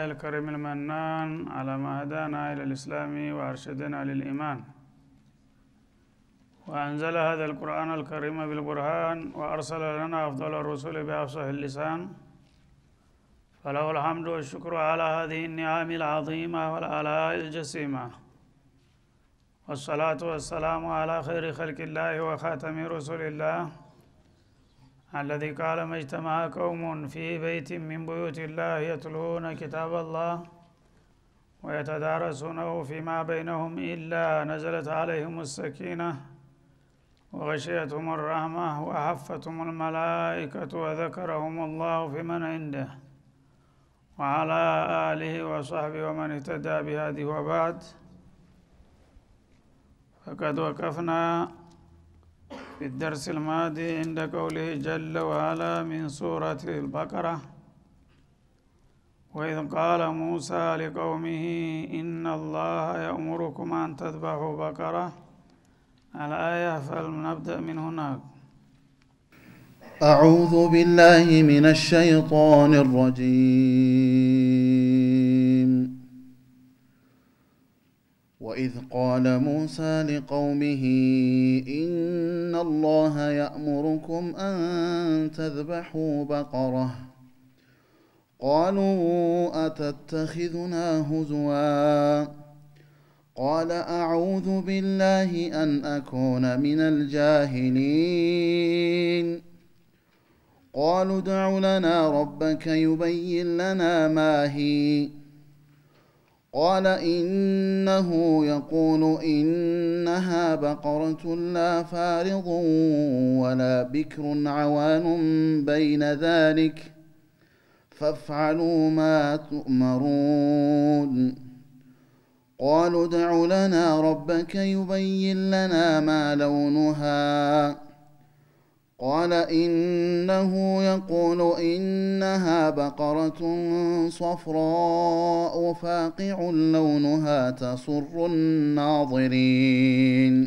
الكريم المنان على ما هدانا إلى الإسلام وأرشدنا للإيمان وأنزل هذا القرآن الكريم بالبرهان وأرسل لنا أفضل الرسل بأفصح اللسان فله الحمد والشكر على هذه النعم العظيمة والآلاء الجسيمة والصلاة والسلام على خير خلق الله وخاتم رسول الله الذي قال ما اجتمع قوم في بيت من بيوت الله يتلون كتاب الله ويتدارسونه فيما بينهم إلا نزلت عليهم السكينة وغشيتهم الرحمة وحفتهم الملائكة وذكرهم الله في من عنده وعلى آله وصحبه ومن اهتدى بهذه وبعد فقد وقفنا في الدرس الماضي عند قوله جل وعلا من سورة البقرة وإذ قال موسى لقومه إن الله يأمركم أن تذبحوا بقرة الآية فلنبدأ من هناك أعوذ بالله من الشيطان الرجيم وإذ قال موسى لقومه إن الله يأمركم أن تذبحوا بقرة قالوا أتتخذنا هزوا قال أعوذ بالله أن أكون من الجاهلين قالوا ادع لنا ربك يبين لنا ما هي قال إنه يقول إنها بقرة لا فارض ولا بكر عوان بين ذلك فافعلوا ما تؤمرون قالوا ادع لنا ربك يبين لنا ما لونها قال إنه يقول إنها بقرة صفراء فاقع لونها تسر الناظرين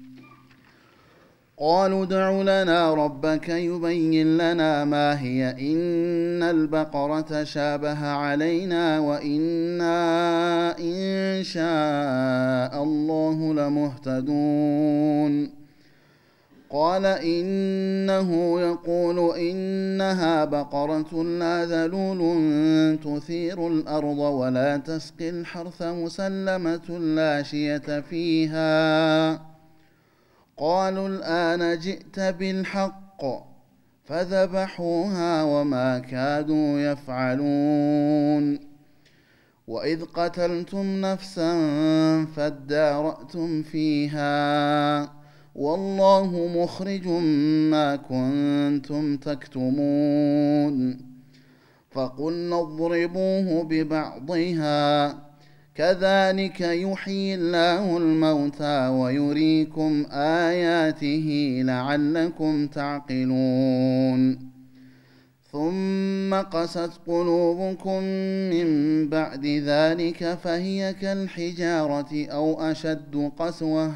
قالوا ادع لنا ربك يبين لنا ما هي إن البقرة شابه علينا وإنا إن شاء الله لمهتدون قال إنه يقول إنها بقرة لا ذلول تثير الأرض ولا تسقي الحرث مسلمة لا شية فيها قالوا الآن جئت بالحق فذبحوها وما كادوا يفعلون وإذ قتلتم نفسا فادارأتم فيها والله مخرج ما كنتم تكتمون فقلنا اضربوه ببعضها كذلك يحيي الله الموتى ويريكم اياته لعلكم تعقلون ثم قست قلوبكم من بعد ذلك فهي كالحجاره او اشد قسوه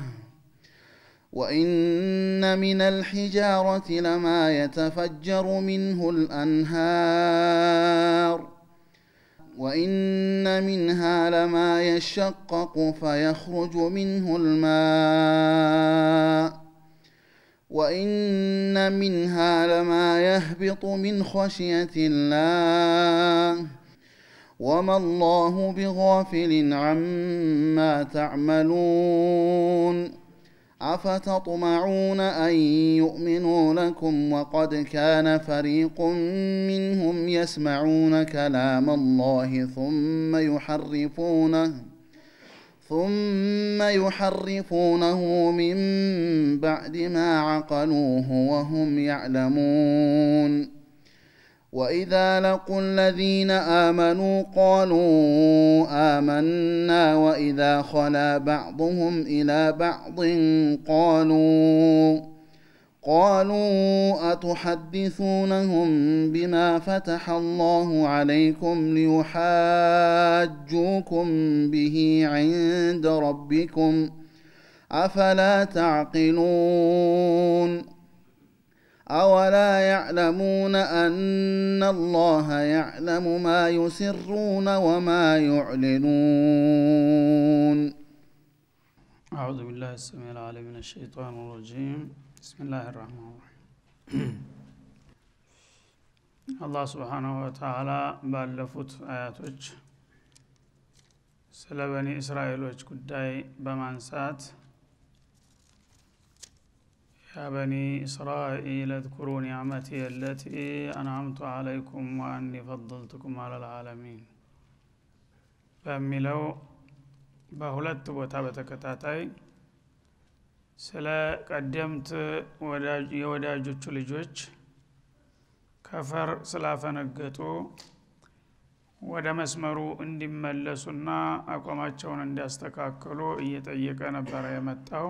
وان من الحجاره لما يتفجر منه الانهار وان منها لما يشقق فيخرج منه الماء وان منها لما يهبط من خشيه الله وما الله بغافل عما تعملون افتطمعون ان يؤمنوا لكم وقد كان فريق منهم يسمعون كلام الله ثم يحرفونه ثم يحرفونه من بعد ما عقلوه وهم يعلمون واذا لقوا الذين امنوا قالوا امنا واذا خلا بعضهم الى بعض قالوا قالوا اتحدثونهم بما فتح الله عليكم ليحاجوكم به عند ربكم افلا تعقلون أولا يعلمون أن الله يعلم ما يسرون وما يعلنون أعوذ بالله السميع العليم من الشيطان الرجيم بسم الله الرحمن الرحيم አላህ ስብሓናሁ ወተዓላ ባለፉት አያቶች ስለ በኒ እስራኤሎች ጉዳይ በማንሳት ያ በኒ እስራኤል እዝኩሩ ኒዕመቲ የለቲ አንዓምቱ አለይኩም ወአኒ ፈضልቱኩም አለልዓለሚን በሚለው በሁለት ቦታ በተከታታይ ስለ ቀደምት የወዳጆቹ ልጆች ከፈር ስላፈነገጡ ወደ መስመሩ እንዲመለሱና አቋማቸውን እንዲያስተካክሉ እየጠየቀ ነበረ የመጣው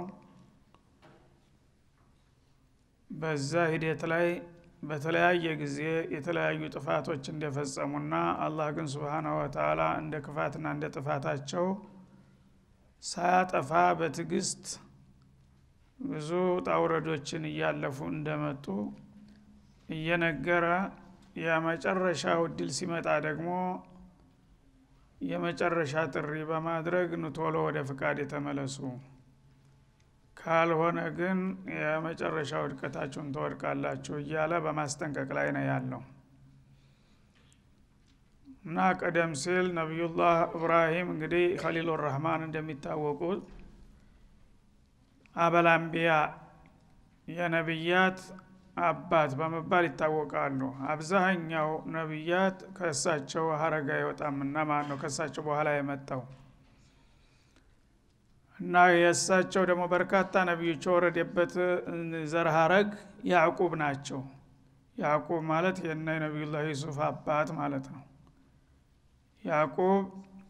በዛ ሂደት ላይ በተለያየ ጊዜ የተለያዩ ጥፋቶች እንደፈጸሙና አላህ ግን ስብሓናሁ ወተአላ እንደ ክፋትና እንደ ጥፋታቸው ሳያጠፋ በትዕግስት ብዙ ጣውረዶችን እያለፉ እንደመጡ እየነገረ የመጨረሻው እድል ሲመጣ ደግሞ የመጨረሻ ጥሪ በማድረግ ንቶሎ ወደ ፍቃድ የተመለሱ ካልሆነ ግን የመጨረሻ ውድቀታችሁን ትወድቃላችሁ እያለ በማስጠንቀቅ ላይ ነው ያለው እና ቀደም ሲል ነቢዩላህ እብራሂም እንግዲህ ከሊሉ ረህማን እንደሚታወቁት አበላምቢያ የነቢያት አባት በመባል ይታወቃሉ አብዛኛው ነቢያት ከእሳቸው ሀረጋ አይወጣምና ማን ነው ከእሳቸው በኋላ የመጣው እና የእሳቸው ደግሞ በርካታ ነቢዮች የወረደበት ዘር ሀረግ ያዕቁብ ናቸው ያዕቁብ ማለት የነ ነቢዩላህ ዩሱፍ አባት ማለት ነው ያዕቁብ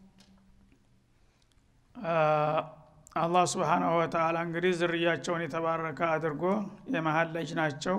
አላህ ስብሓናሁ ወተአላ እንግዲህ ዝርያቸውን የተባረከ አድርጎ የመሀል ልጅ ናቸው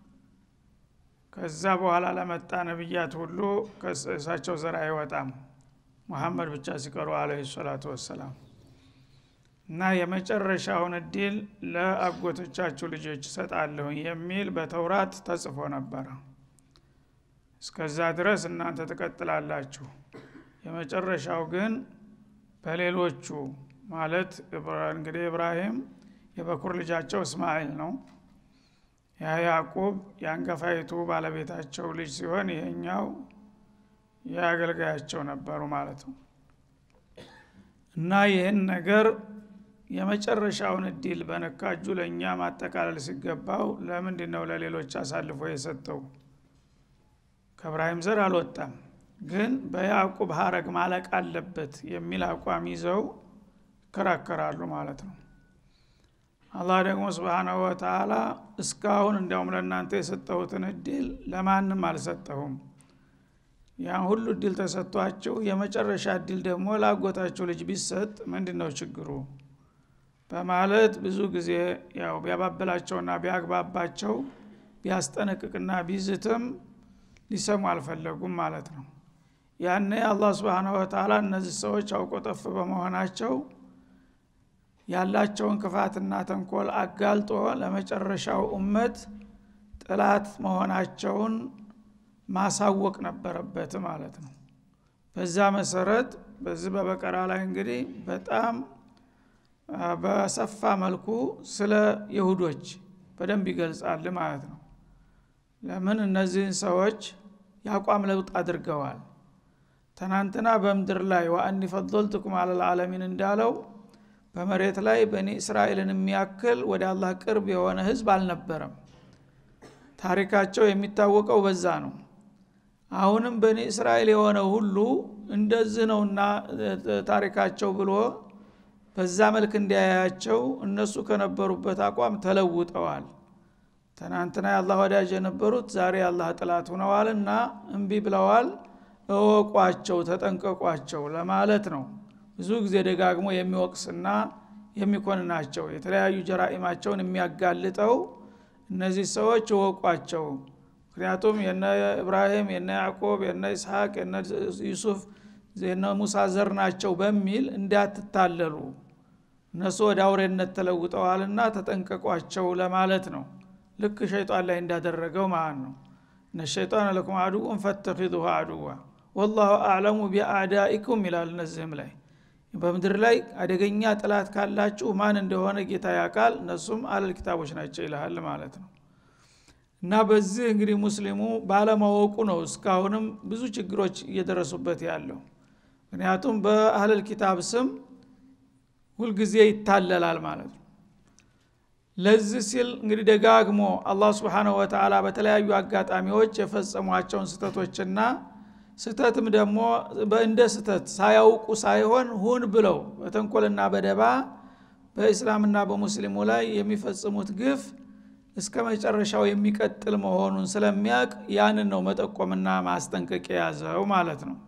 ከዛ በኋላ ለመጣ ነቢያት ሁሉ ከእሳቸው ዘር አይወጣም ሙሐመድ ብቻ ሲቀሩ አለህ ሰላቱ ወሰላም እና የመጨረሻውን እድል ለአጎቶቻችሁ ልጆች እሰጣለሁ የሚል በተውራት ተጽፎ ነበረ እስከዛ ድረስ እናንተ ትቀጥላላችሁ የመጨረሻው ግን በሌሎቹ ማለት እንግዲህ ኢብራሂም የበኩር ልጃቸው እስማኤል ነው ያ ያዕቁብ የአንገፋይቱ ባለቤታቸው ልጅ ሲሆን ይሄኛው የአገልጋያቸው ነበሩ ማለት ነው እና ይህን ነገር የመጨረሻውን እድል በነካ እጁ ለእኛ ማጠቃለል ሲገባው ለምንድ ነው ለሌሎች አሳልፎ የሰጠው ከእብራሂም ዘር አልወጣም ግን በያዕቁብ ሀረግ ማለቅ አለበት የሚል አቋም ይዘው ይከራከራሉ ማለት ነው አላህ ደግሞ ስብሓናሁ ወተአላ እስካሁን እንዲያውም ለእናንተ የሰጠሁትን እድል ለማንም አልሰጠሁም ያን ሁሉ እድል ተሰጥቷችሁ የመጨረሻ እድል ደግሞ ላጎታችሁ ልጅ ቢሰጥ ምንድ ነው ችግሩ በማለት ብዙ ጊዜ ያው ቢያባብላቸውና ቢያግባባቸው ቢያስጠነቅቅና ቢዝትም ሊሰሙ አልፈለጉም ማለት ነው ያኔ አላህ ስብሓናሁ ወተአላ እነዚህ ሰዎች አውቆ ጠፍ በመሆናቸው ያላቸውን ክፋትና ተንኮል አጋልጦ ለመጨረሻው እመት ጥላት መሆናቸውን ማሳወቅ ነበረበት ማለት ነው በዛ መሰረት በዚህ በበቀራ ላይ እንግዲህ በጣም በሰፋ መልኩ ስለ ይሁዶች በደንብ ይገልጻል ማለት ነው ለምን እነዚህን ሰዎች የአቋም ለውጥ አድርገዋል ትናንትና በምድር ላይ ወአኒ ፈضልትኩም አለልዓለሚን እንዳለው በመሬት ላይ በኒ እስራኤልን የሚያክል ወደ አላህ ቅርብ የሆነ ህዝብ አልነበረም ታሪካቸው የሚታወቀው በዛ ነው አሁንም በኒ እስራኤል የሆነ ሁሉ እንደዚህ ነውና ታሪካቸው ብሎ በዛ መልክ እንዲያያቸው እነሱ ከነበሩበት አቋም ተለውጠዋል ትናንትና የአላህ ወዳጅ የነበሩት ዛሬ የአላህ ጥላት ሁነዋልና እምቢ ብለዋል እወቋቸው ተጠንቀቋቸው ለማለት ነው ብዙ ጊዜ ደጋግሞ የሚወቅስና የሚኮንናቸው የተለያዩ ጀራኢማቸውን የሚያጋልጠው እነዚህ ሰዎች እወቋቸው ምክንያቱም የነ ኢብራሂም የነ ያዕቆብ የነ ይስሐቅ የነ ዩሱፍ የነ ሙሳ ዘር ናቸው በሚል እንዳትታለሉ እነሱ ወደ አውሬነት ተለውጠዋልና ተጠንቀቋቸው ለማለት ነው ልክ ሸይጣን ላይ እንዳደረገው ማለት ነው እነ ሸይጣን ለኩም አድውን ፈተኪዙሁ አድዋ ወላሁ አዕለሙ ቢአዳኢኩም ይላል እነዚህም ላይ በምድር ላይ አደገኛ ጥላት ካላችሁ ማን እንደሆነ ጌታ ያውቃል እነሱም አለል ኪታቦች ናቸው ይልሃል ማለት ነው እና በዚህ እንግዲህ ሙስሊሙ ባለማወቁ ነው እስካሁንም ብዙ ችግሮች እየደረሱበት ያለው ምክንያቱም በአህለል ኪታብ ስም ሁልጊዜ ይታለላል ማለት ነው ለዚህ ሲል እንግዲህ ደጋግሞ አላህ ስብሓንሁ ወተላ በተለያዩ አጋጣሚዎች የፈጸሟቸውን ስህተቶችና ስተትም ደግሞ እንደ ስተት ሳያውቁ ሳይሆን ሁን ብለው በተንኮልና በደባ በእስላምና በሙስሊሙ ላይ የሚፈጽሙት ግፍ እስከ መጨረሻው የሚቀጥል መሆኑን ስለሚያውቅ ያንን ነው መጠቆምና ማስጠንቀቅ የያዘው ማለት ነው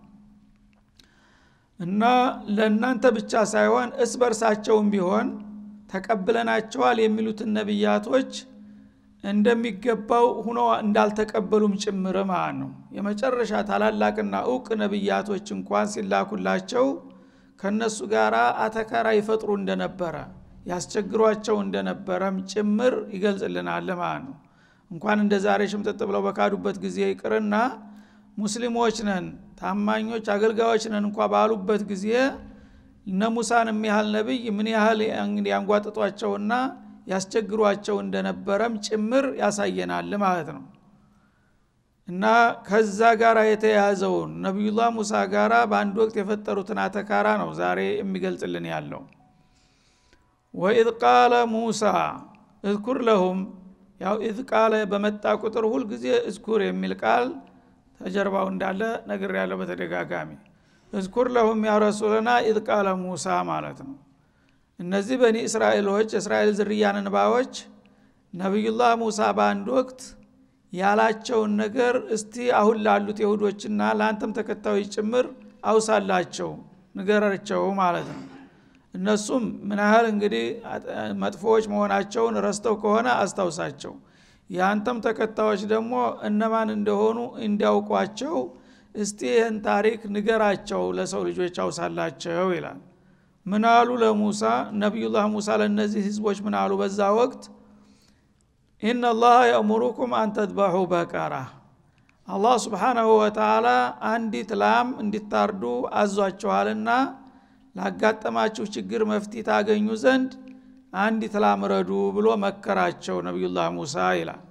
እና ለእናንተ ብቻ ሳይሆን እስ በርሳቸውም ቢሆን ተቀብለናቸዋል የሚሉትን ነቢያቶች እንደሚገባው ሁኖ እንዳልተቀበሉም ጭምር ማለት ነው የመጨረሻ ታላላቅና እውቅ ነቢያቶች እንኳን ሲላኩላቸው ከነሱ ጋር አተካራ ይፈጥሩ እንደነበረ ያስቸግሯቸው እንደነበረም ጭምር ይገልጽልናል ማለት ነው እንኳን እንደ ዛሬ ሽምጥጥ ብለው በካዱበት ጊዜ ይቅርና ሙስሊሞች ነን ታማኞች አገልጋዮች ነን እንኳ ባሉበት ጊዜ እነ ሙሳን የሚያህል ነቢይ ምን ያህል ያንጓጥጧቸውና ያስቸግሯቸው እንደነበረም ጭምር ያሳየናል ማለት ነው እና ከዛ ጋር የተያያዘውን ነቢዩላህ ሙሳ ጋራ በአንድ ወቅት የፈጠሩትን አተካራ ነው ዛሬ የሚገልጽልን ያለው ወኢዝ ቃለ ሙሳ እዝኩር ለሁም ያው ኢዝ ቃለ በመጣ ቁጥር ሁልጊዜ እዝኩር የሚል ቃል ተጀርባው እንዳለ ነግር ያለው በተደጋጋሚ እዝኩር ለሁም ያ ረሱልና ኢዝ ቃለ ሙሳ ማለት ነው እነዚህ በኒ እስራኤሎች የእስራኤል ዝርያ ንባዎች ነቢዩላህ ሙሳ በአንድ ወቅት ያላቸውን ነገር እስቲ አሁን ላሉት የሁዶችና ለአንተም ተከታዮች ጭምር አውሳላቸው ንገራቸው ማለት ነው እነሱም ምን ያህል እንግዲህ መጥፎዎች መሆናቸውን ረስተው ከሆነ አስታውሳቸው የአንተም ተከታዮች ደግሞ እነማን እንደሆኑ እንዲያውቋቸው እስቲ ይህን ታሪክ ንገራቸው ለሰው ልጆች አውሳላቸው ይላል ምናሉ ለሙሳ ነቢዩላህ ሙሳ ለእነዚህ ህዝቦች ምናሉ በዛ ወቅት ኢነላህ የእሙሩኩም አንተድባሑ በቀራ አላህ ስብሓናሁ ወተላ አንዲት ላም እንዲታርዱ አዟችኋልና ላጋጠማችሁ ችግር መፍትሄ ታገኙ ዘንድ አንዲት ላም ረዱ ብሎ መከራቸው ነቢዩላህ ሙሳ ይላል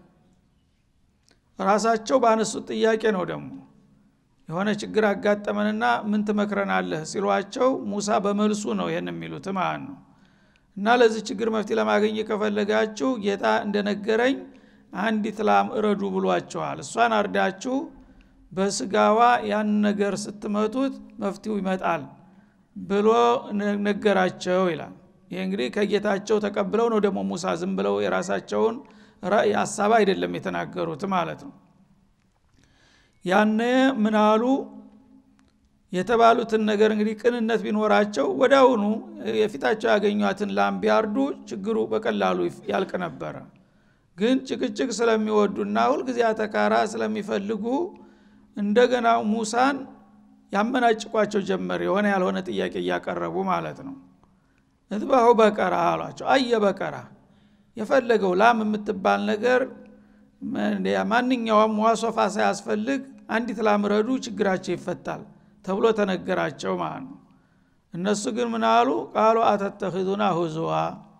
ራሳቸው ባነሱት ጥያቄ ነው ደግሞ የሆነ ችግር አጋጠመንና ምን ትመክረናለህ ሲሏቸው ሙሳ በመልሱ ነው ይህን የሚሉት ማለት ነው እና ለዚህ ችግር መፍትሄ ለማገኘት ከፈለጋችሁ ጌታ እንደነገረኝ አንዲት ላም እረዱ ብሏቸዋል እሷን አርዳችሁ በስጋዋ ያን ነገር ስትመቱት መፍትሄው ይመጣል ብሎ ነገራቸው ይላል ይህ እንግዲህ ከጌታቸው ተቀብለው ነው ደግሞ ሙሳ ዝም ብለው የራሳቸውን ራእይ ሀሳብ አይደለም የተናገሩት ማለት ነው ያነ ምናሉ የተባሉትን ነገር እንግዲህ ቅንነት ቢኖራቸው ወዳውኑ የፊታቸው ያገኟትን ላም ቢያርዱ ችግሩ በቀላሉ ያልቅ ነበረ ግን ጭቅጭቅ ስለሚወዱና ሁልጊዜ አተካራ ስለሚፈልጉ እንደገና ሙሳን ያመናጭቋቸው ጀመር የሆነ ያልሆነ ጥያቄ እያቀረቡ ማለት ነው እትባሁ በቀራ አሏቸው አየ በቀራ የፈለገው ላም የምትባል ነገር ማንኛውም ዋሶፋ ሳያስፈልግ አንዲት ላም ረዱ ችግራቸው ይፈታል ተብሎ ተነገራቸው ማለት ነው እነሱ ግን ምን አሉ ቃሉ አተተኪዙና ሁዙዋ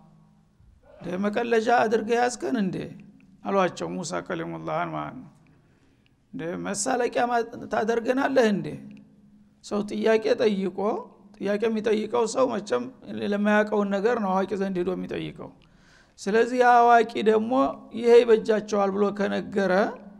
መቀለጃ አድርገህ ያዝከን እንዴ አሏቸው ሙሳ ከሊሙላህን ማለት ነው እንደ መሳለቂያ ታደርገናለህ እንዴ ሰው ጥያቄ ጠይቆ ጥያቄ የሚጠይቀው ሰው መቸም ለማያውቀውን ነገር ነው አዋቂ ዘንድ ሄዶ የሚጠይቀው ስለዚህ አዋቂ ደግሞ ይሄ ይበጃቸዋል ብሎ ከነገረ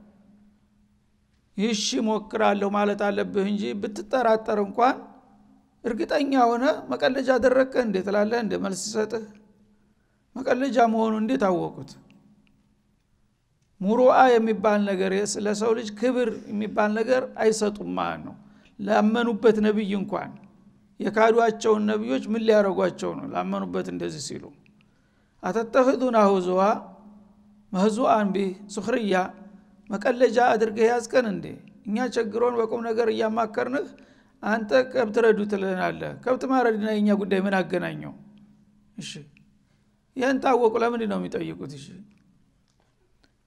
ይሺ ሞክራለሁ ማለት አለብህ እንጂ ብትጠራጠር እንኳን እርግጠኛ ሆነ መቀለጃ አደረግከ እንዴ ትላለህ እንደ መልስ ሲሰጥህ መቀለጃ መሆኑ እንዴት አወቁት ሙሩአ የሚባል ነገር ለሰው ልጅ ክብር የሚባል ነገር አይሰጡም ማለት ነው ላመኑበት ነቢይ እንኳን የካዷቸውን ነቢዮች ምን ሊያደረጓቸው ነው ላመኑበት እንደዚህ ሲሉ አተተኽዙና ሁዙዋ መህዙአን ቢህ ሱክርያ መቀለጃ አድርገህ ያዝቀን እንዴ እኛ ቸግሮን በቁም ነገር እያማከርንህ አንተ ከብት ረዱ ትልናለህ ከብት ማረድና የእኛ ጉዳይ ምን አገናኘው እሺ ይህን ታወቁ ለምንድ ነው የሚጠይቁት እሺ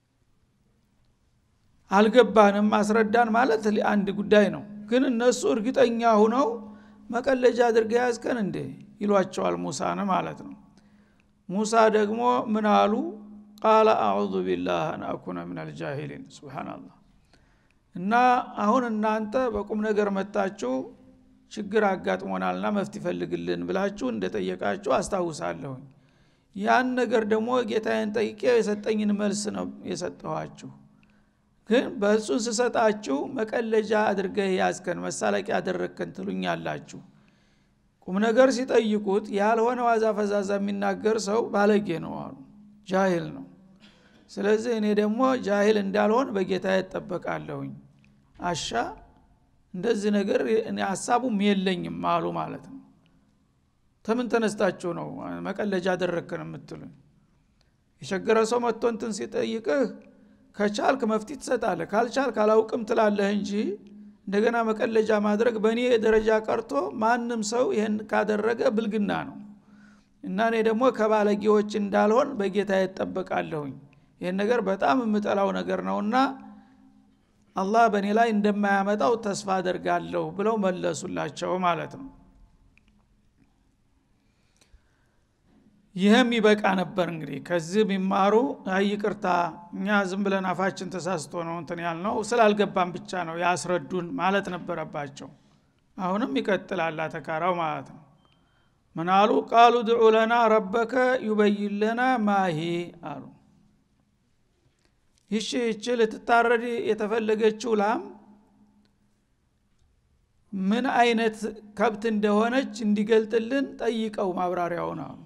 አልገባንም አስረዳን ማለት አንድ ጉዳይ ነው ግን እነሱ እርግጠኛ ሁነው መቀለጃ አድርገ ያዝከን እንዴ ይሏቸዋል ሙሳን ማለት ነው ሙሳ ደግሞ ምን አሉ ቃለ አዑዙ ቢላህ አን አኩነ ምን አልጃሂሊን ስብናላህ እና አሁን እናንተ በቁም ነገር መጣችሁ ችግር አጋጥሞናልና መፍት ይፈልግልን ብላችሁ እንደጠየቃችሁ አስታውሳለሁኝ ያን ነገር ደግሞ ጌታዬን ጠይቄ የሰጠኝን መልስ ነው የሰጠኋችሁ ግን በእሱን ስሰጣችሁ መቀለጃ አድርገህ ያዝከን መሳለቂያ አደረግከን ትሉኛላችሁ ቁም ነገር ሲጠይቁት ያልሆነ ዋዛ ፈዛዛ የሚናገር ሰው ባለጌ ነው አሉ ጃሂል ነው ስለዚህ እኔ ደግሞ ጃሂል እንዳልሆን በጌታ እጠበቃለሁኝ አሻ እንደዚህ ነገር ሀሳቡም የለኝም አሉ ማለት ነው ተምን ተነስታችሁ ነው መቀለጃ አደረግከን የምትሉኝ የቸገረ ሰው መጥቶ እንትን ሲጠይቅህ ከቻልክ መፍትሄ ትሰጣለህ ካልቻልክ አላውቅም ትላለህ እንጂ እንደገና መቀለጃ ማድረግ በእኔ ደረጃ ቀርቶ ማንም ሰው ይህን ካደረገ ብልግና ነው እና እኔ ደግሞ ከባለጌዎች እንዳልሆን በጌታ እጠበቃለሁኝ ይህን ነገር በጣም የምጠላው ነገር ነውና አላህ በእኔ ላይ እንደማያመጣው ተስፋ አደርጋለሁ ብለው መለሱላቸው ማለት ነው ይህም ይበቃ ነበር እንግዲህ ከዚህ ቢማሩ ይቅርታ እኛ ዝም ብለን አፋችን ተሳስቶ ነው እንትን ያልነው ስላልገባን ብቻ ነው ያስረዱን ማለት ነበረባቸው አሁንም ይቀጥላል ተካራው ማለት ነው ምን አሉ ቃሉ ድዑ ለና ረበከ ዩበይን ለና ማሂ አሉ ይቺ ይቺ ልትታረድ የተፈለገችው ላም ምን አይነት ከብት እንደሆነች እንዲገልጥልን ጠይቀው ማብራሪያውን አሉ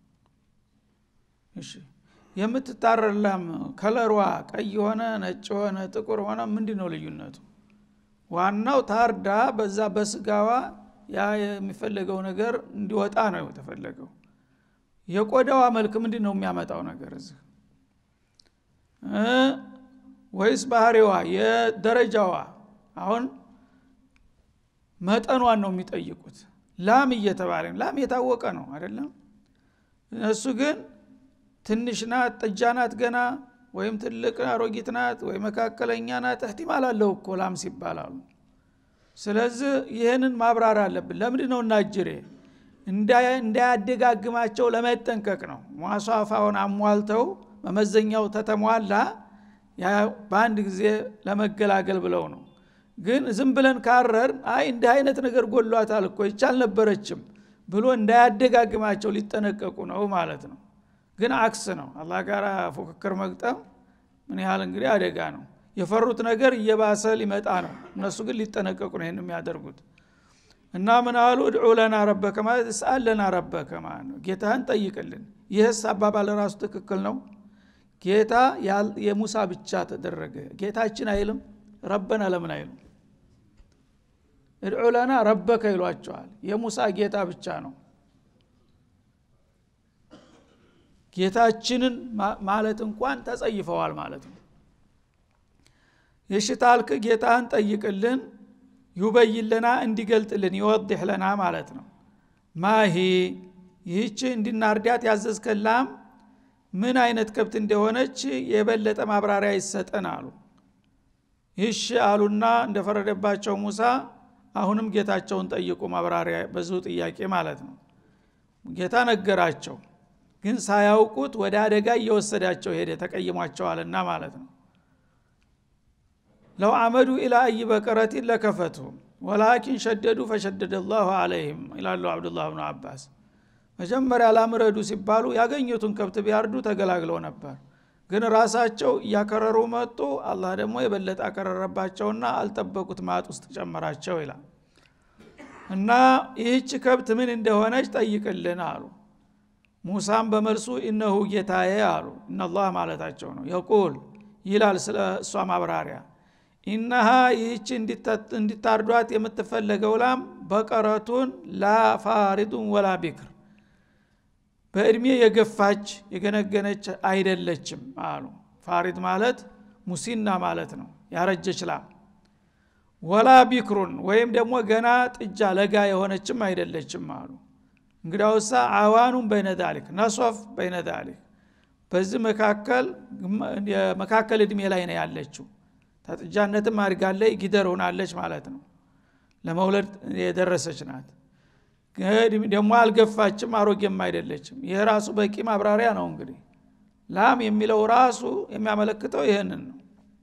እሺ የምትታረድ ላም ከለሯ ቀይ ሆነ ነጭ ሆነ ጥቁር ሆነ ምንድ ነው ልዩነቱ ዋናው ታርዳ በዛ በስጋዋ ያ የሚፈለገው ነገር እንዲወጣ ነው የተፈለገው የቆዳዋ መልክ ምንድ ነው የሚያመጣው ነገር እዚህ ወይስ ባህሪዋ የደረጃዋ አሁን መጠኗን ነው የሚጠይቁት ላም እየተባለ ላም የታወቀ ነው አይደለም እነሱ ግን ትንሽ ናት ጥጃ ናት ገና ወይም ትልቅ አሮጊት ናት ወይ መካከለኛ ናት እህቲማል አለው እኮ ላም ሲባላሉ ስለዚህ ይህንን ማብራር አለብን ለምንድ ነው እናጅሬ እንዳያደጋግማቸው ለመጠንቀቅ ነው ሟሷፋውን አሟልተው መመዘኛው ተተሟላ በአንድ ጊዜ ለመገላገል ብለው ነው ግን ዝም ብለን ካረር አይ እንዲህ አይነት ነገር ጎሏታል እኮ ይቻል ነበረችም ብሎ እንዳያደጋግማቸው ሊጠነቀቁ ነው ማለት ነው ግን አክስ ነው አላህ ጋር ፉክክር መግጠም ምን ያህል እንግዲህ አደጋ ነው የፈሩት ነገር እየባሰ ሊመጣ ነው እነሱ ግን ሊጠነቀቁ ነው ይህን የሚያደርጉት እና ምን አሉ እድዑ ለና ረበከ ማለት እስአል ለና ረበከ ማለት ነው ጌታህን ጠይቅልን ይህስ አባባል ራሱ ትክክል ነው ጌታ የሙሳ ብቻ ተደረገ ጌታችን አይልም ረበና ለምን አይሉም እድዑ ለና ረበከ ይሏቸዋል የሙሳ ጌታ ብቻ ነው ጌታችንን ማለት እንኳን ተጸይፈዋል ማለት ነው የሽታልክ ጌታህን ጠይቅልን ዩበይን ለና እንዲገልጥልን ይወድሕ ለና ማለት ነው ማሂ ይህች እንድናርዳት ያዘዝከላም ምን አይነት ከብት እንደሆነች የበለጠ ማብራሪያ ይሰጠን አሉ ይሽ አሉና እንደፈረደባቸው ሙሳ አሁንም ጌታቸውን ጠይቁ ማብራሪያ በዚሁ ጥያቄ ማለት ነው ጌታ ነገራቸው ግን ሳያውቁት ወደ አደጋ እየወሰዳቸው ሄደ ተቀይሟቸዋልና ማለት ነው ለው አመዱ ኢላ አይ በቀረቲን ለከፈቱ ወላኪን ሸደዱ ፈሸደደ ላሁ አለይህም ይላሉ አብዱላህ ብኑ አባስ መጀመሪያ ላምረዱ ሲባሉ ያገኙትን ከብት ቢያርዱ ተገላግለው ነበር ግን ራሳቸው እያከረሩ መጡ አላህ ደግሞ የበለጠ አከረረባቸውና አልጠበቁት ማጥ ውስጥ ጨመራቸው ይላል እና ይህች ከብት ምን እንደሆነች ጠይቅልን አሉ ሙሳም በመልሱ እነሁ ጌታዬ አሉ እነላህ ማለታቸው ነው የቁል ይላል ስለ እሷ ማብራሪያ ኢነሃ ይህች እንዲታርዷት የምትፈለገው ላም በቀረቱን ላ ፋሪዱን ወላ ቢክር በእድሜ የገፋች የገነገነች አይደለችም አሉ ፋሪድ ማለት ሙሲና ማለት ነው ያረጀች ላም ወላ ቢክሩን ወይም ደግሞ ገና ጥጃ ለጋ የሆነችም አይደለችም አሉ እንግዳውሳ አዋኑን በይነ ዛሊክ ነሶፍ በይነ ዛሊክ በዚህ መካከል የመካከል እድሜ ላይ ነው ያለችው ተጥጃነትም አድጋለይ ጊደር ሆናለች ማለት ነው ለመውለድ የደረሰች ናት ደግሞ አልገፋችም አሮጌም አይደለችም ይህ ራሱ በቂ ማብራሪያ ነው እንግዲህ ላም የሚለው ራሱ የሚያመለክተው ይህንን ነው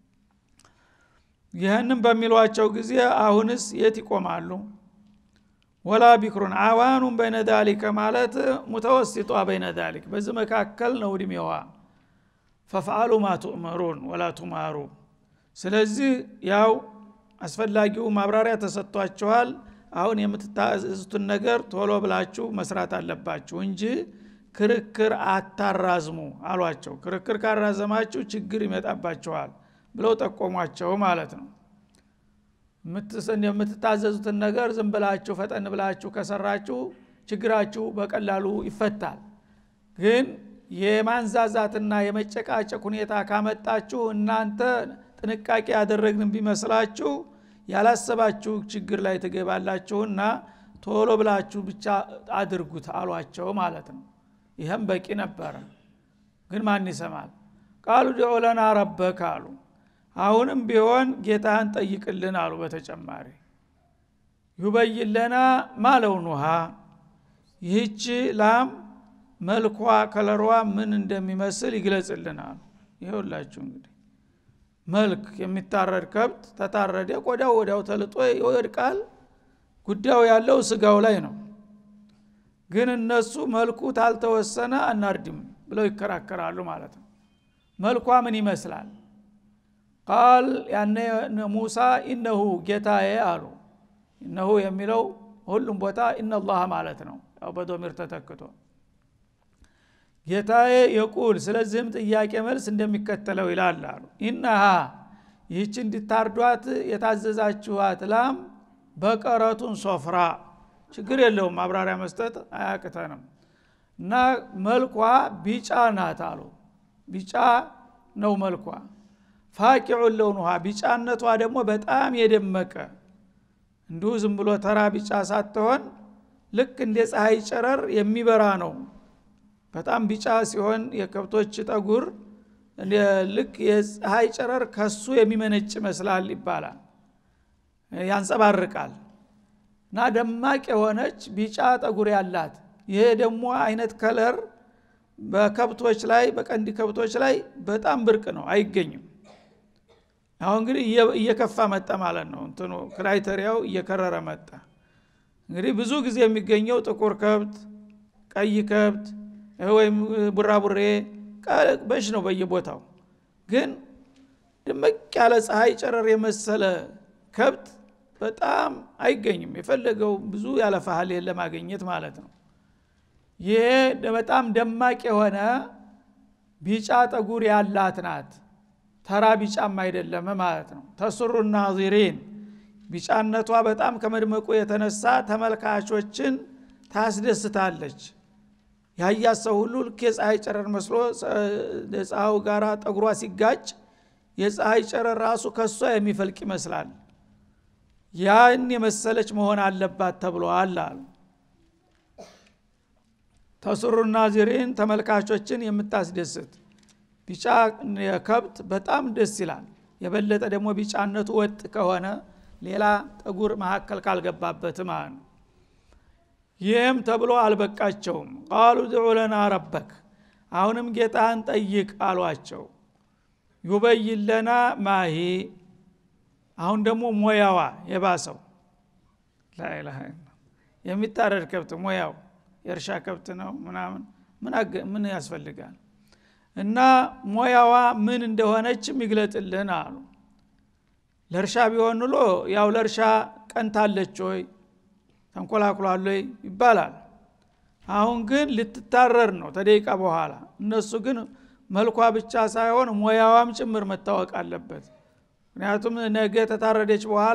ይህንም በሚሏቸው ጊዜ አሁንስ የት ይቆማሉ ወላ ቢክሩን አዋኑን በይነ ዳሊከ ማለት ሙተወሲጧ በይነ ዳሊክ በዚህ መካከል ነው እድሜዋ ፈፍአሉ ማ ቱእመሩን ወላ ቱማሩ ስለዚህ ያው አስፈላጊው ማብራሪያ ተሰጥቷችኋል አሁን የምትታዘዙትን ነገር ቶሎ ብላችሁ መስራት አለባችሁ እንጂ ክርክር አታራዝሙ አሏቸው ክርክር ካራዘማችሁ ችግር ይመጣባችኋል ብለው ጠቆሟቸው ማለት ነው የምትታዘዙትን ነገር ዝም ብላችሁ ፈጠን ብላችሁ ከሰራችሁ ችግራችሁ በቀላሉ ይፈታል ግን የማንዛዛትና የመጨቃጨቅ ሁኔታ ካመጣችሁ እናንተ ጥንቃቄ ያደረግን ቢመስላችሁ ያላሰባችሁ ችግር ላይ ትገባላችሁና ቶሎ ብላችሁ ብቻ አድርጉት አሏቸው ማለት ነው ይህም በቂ ነበረ ግን ማን ይሰማል ቃሉ ድዑ ለና ረበክ አሉ አሁንም ቢሆን ጌታህን ጠይቅልን አሉ በተጨማሪ ዩበይን ለና ማለውኑሃ ይህች ላም መልኳ ከለሯ ምን እንደሚመስል ይግለጽልን አሉ ይኸውላችሁ እንግዲህ መልክ የሚታረድ ከብት ተታረደ ቆዳው ወዲያው ተልጦ ይወድቃል ጉዳዩ ያለው ስጋው ላይ ነው ግን እነሱ መልኩ ታልተወሰነ አናርድም ብለው ይከራከራሉ ማለት ነው መልኳ ምን ይመስላል ቃል ያነ ሙሳ ኢነሁ ጌታዬ አሉ እነሁ የሚለው ሁሉም ቦታ ኢነላህ ማለት ነው ያው በዶሚር ተተክቶ ጌታዬ የቁል ስለዚህም ጥያቄ መልስ እንደሚከተለው ይላል አሉ ኢነሃ ይህች እንዲታርዷት የታዘዛችኋት ላም በቀረቱን ሶፍራ ችግር የለውም ማብራሪያ መስጠት አያቅተንም እና መልኳ ቢጫ ናት አሉ ቢጫ ነው መልኳ ፋቂዑን ለውኑሃ ቢጫነቷ ደግሞ በጣም የደመቀ እንዲሁ ዝም ብሎ ተራ ቢጫ ሳትሆን ልክ እንደ ፀሐይ ጨረር የሚበራ ነው በጣም ቢጫ ሲሆን የከብቶች ጠጉር ልክ የፀሐይ ጨረር ከሱ የሚመነጭ ይመስላል ይባላል ያንጸባርቃል እና ደማቅ የሆነች ቢጫ ጠጉር ያላት ይሄ ደግሞ አይነት ከለር በከብቶች ላይ በቀንዲ ከብቶች ላይ በጣም ብርቅ ነው አይገኝም አሁን እንግዲህ እየከፋ መጣ ማለት ነው እንትኑ ክራይተሪያው እየከረረ መጣ እንግዲህ ብዙ ጊዜ የሚገኘው ጥቁር ከብት ቀይ ከብት ወይም ቡራቡሬ በሽ ነው በየቦታው ግን ድመቅ ያለ ፀሐይ ጨረር የመሰለ ከብት በጣም አይገኝም የፈለገው ብዙ ያለፋሃል ለማግኘት ማለት ነው ይሄ በጣም ደማቅ የሆነ ቢጫ ጠጉር ያላት ናት ተራ ቢጫም አይደለም ማለት ነው ተስሩ ናዚሪን ቢጫነቷ በጣም ከመድመቁ የተነሳ ተመልካቾችን ታስደስታለች ያያት ሰው ሁሉ ልክ የፀሐይ ጨረር መስሎ ፀሐዩ ጋር ጠጉሯ ሲጋጭ የፀሐይ ጨረር ራሱ ከሷ የሚፈልቅ ይመስላል ያን የመሰለች መሆን አለባት ተብሏል አሉ ተስሩ ናዚሪን ተመልካቾችን የምታስደስት ቢጫ ከብት በጣም ደስ ይላል የበለጠ ደግሞ ቢጫነቱ ወጥ ከሆነ ሌላ ጠጉር መካከል ካልገባበት ማለት ነው ይህም ተብሎ አልበቃቸውም ቃሉ ድዑ ለና ረበክ አሁንም ጌታህን ጠይቅ አሏቸው ዩበይን ለና ማሂ አሁን ደግሞ ሞያዋ የባሰው ላኢላሃ የሚታረድ ከብት ሞያው የእርሻ ከብት ነው ምናምን ምን ያስፈልጋል እና ሞያዋ ምን እንደሆነችም ይግለጥልን አሉ ለእርሻ ቢሆን ኑሎ ያው ለእርሻ ቀንታለች ወይ ተንኮላኩሏል ወይ ይባላል አሁን ግን ልትታረር ነው ተደቂቃ በኋላ እነሱ ግን መልኳ ብቻ ሳይሆን ሞያዋም ጭምር መታወቅ አለበት ምክንያቱም ነገ ተታረደች በኋላ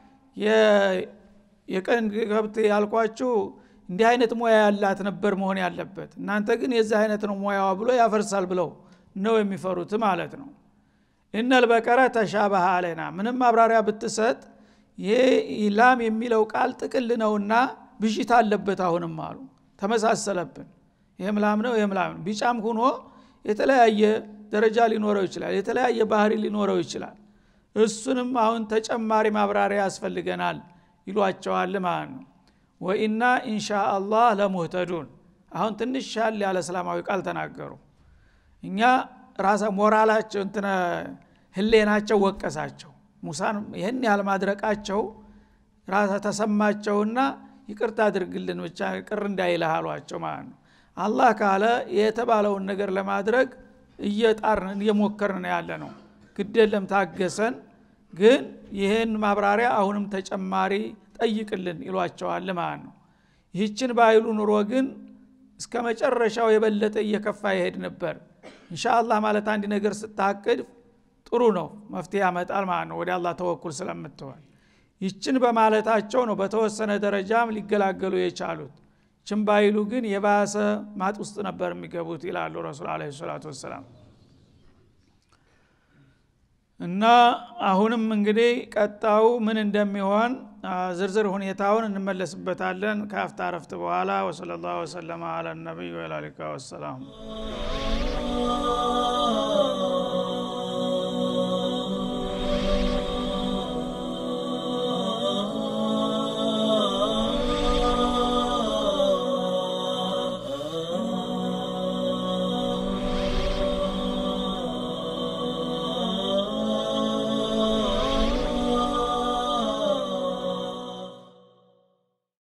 የቀን ከብት ያልኳችሁ እንዲህ አይነት ሙያ ያላት ነበር መሆን ያለበት እናንተ ግን የዚህ አይነት ነው ሙያዋ ብሎ ያፈርሳል ብለው ነው የሚፈሩት ማለት ነው እነል በቀረ ተሻበሃ አለና ምንም ማብራሪያ ብትሰጥ ይሄ ላም የሚለው ቃል ጥቅል ነውና ብዥታ አለበት አሁንም አሉ ተመሳሰለብን ይህም ላም ነው ይህም ላም ነው ቢጫም ሁኖ የተለያየ ደረጃ ሊኖረው ይችላል የተለያየ ባህሪ ሊኖረው ይችላል እሱንም አሁን ተጨማሪ ማብራሪያ ያስፈልገናል ይሏቸዋል ማለት ነው ወኢና ኢንሻ አላህ ለሙህተዱን አሁን ትንሽ ሻል ያለ እስላማዊ ቃል ተናገሩ እኛ ራሳ ሞራላቸው እንትነ ህሌናቸው ወቀሳቸው ሙሳን ይህን ያህል ማድረቃቸው ራሳ ተሰማቸውና ይቅርታ አድርግልን ብቻ ቅር እንዳይልህ አሏቸው ማለት ነው አላህ ካለ የተባለውን ነገር ለማድረግ እየጣርን እየሞከርን ያለ ነው ግደለም ታገሰን ግን ይህን ማብራሪያ አሁንም ተጨማሪ ጠይቅልን ይሏቸዋል ማለት ነው ይህችን ባይሉ ኑሮ ግን እስከ መጨረሻው የበለጠ እየከፋ ይሄድ ነበር እንሻአላህ ማለት አንድ ነገር ስታቅድ ጥሩ ነው መፍትሄ ያመጣል ማለት ነው ወደ አላህ ተወኩል ስለምትሆን ይችን በማለታቸው ነው በተወሰነ ደረጃም ሊገላገሉ የቻሉት ችን ባይሉ ግን የባሰ ማጥ ውስጥ ነበር የሚገቡት ይላሉ ረሱል አለ ሰላቱ ወሰላም እና አሁንም እንግዲህ ቀጣው ምን እንደሚሆን ዝርዝር ሁኔታውን እንመለስበታለን ከአፍታ ረፍት በኋላ ወሰለ ላሁ ወሰለማ አላ ነቢይ ወላሊካ ወሰላም